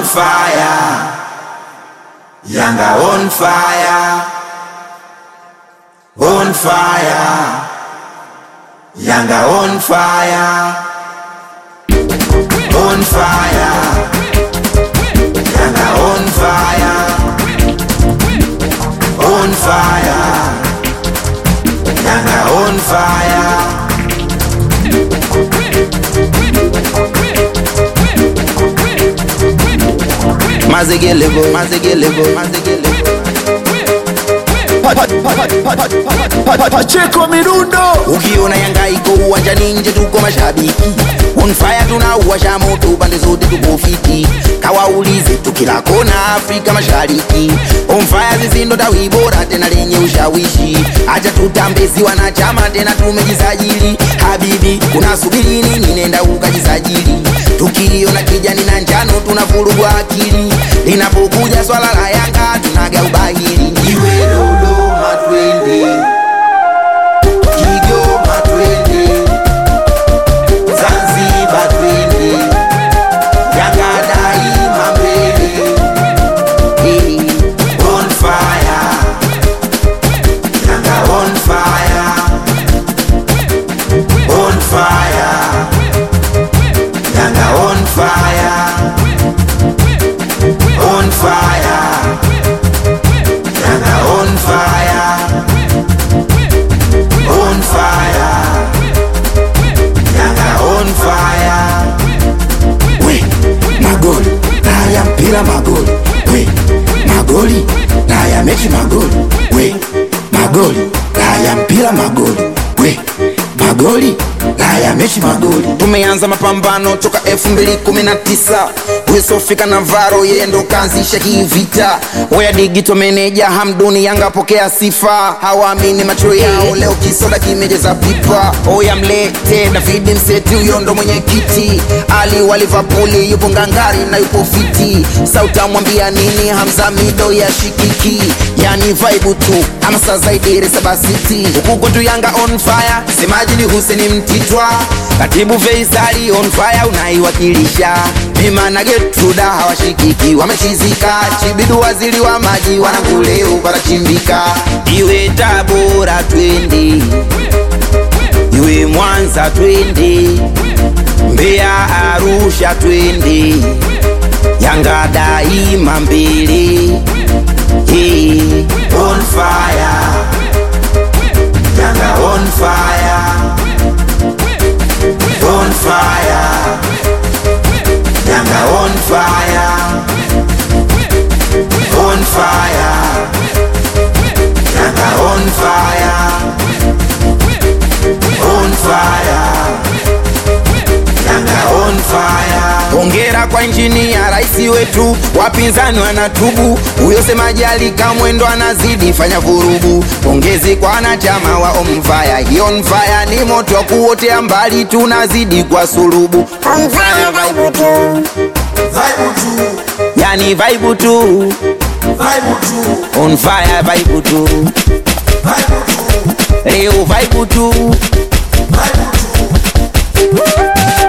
on fire. Yanga on fire. On fire. Yanga on fire. On fire. Yanga on fire. On fire. Yanga on fire. Mazegelevo, mazegelevo, mazegelevo. Pacheko Mirundo Ukiona Yanga iko uwanjani nje tuko mashabiki On fire tunauwasha moto pande zote tuko fiti Kawaulize tukila kona Afrika Mashariki On fire sisi ndo tawi bora tena lenye ushawishi Acha tutambezi wanachama tena tumejisajili Habibi unasubiri nini nenda ukajisajili Tukiona kijani na njano tunavurugwa akili Linapokuja swala la Yanga tunaga ubahili Iwe Dodoma twende, Kigoma twende, Zanzibar twende, Yanga daima mbele. Eh. On fire, Yanga on fire, on fire, Yanga on fire, on fire, Yanga on fire, on fire, Yanga on fire. we magoli na ya mpira magoli we magoli na ya mechi magoli we magoli na ya mpira magoli we magoli na ya mechi magoli tumeanza mapambano toka 2019 wesofika na varo yeye ndo kaanzisha hii vita wea digito meneja hamduni yanga pokea sifa hawaamini macho yao leo kisoda kimejeza pipa oya mlete david mseti huyo ndo mwenyekiti ali wa livapuli yupo ngangari na yupo fiti sautamwambia nini hamza mido ya shikiki yani vaibu tu amsa zaidi resabasiti huku kwetu yanga on fire semaji ni huseni mtitwa katibu feisali on fire unaiwakilisha mima na getruda hawashikiki wamechizika chibidu waziri wa maji wananguleu parachimbika iwe tabora twende iwe mwanza twende mbeya arusha twende yanga daima mbele hey. on fire. Yanga on fire. On fire. Yanga on fire. On fire. Yanga on fire. On fire. Yanga on fire. hongera kwa injinia rais wetu wapinzani wanatubu huyo semaji alikamwendo anazidi fanya vurugu pongezi kwa wanachama wa omfaya hii onfaya ni moto wa kuotea mbali tunazidi kwa sulubu Omfaya vibe tu, Vibe tu. yani vaibu tu Vibe tu. on fire vaibu tu Vibe tu. leo vaibu tu Vibe tu.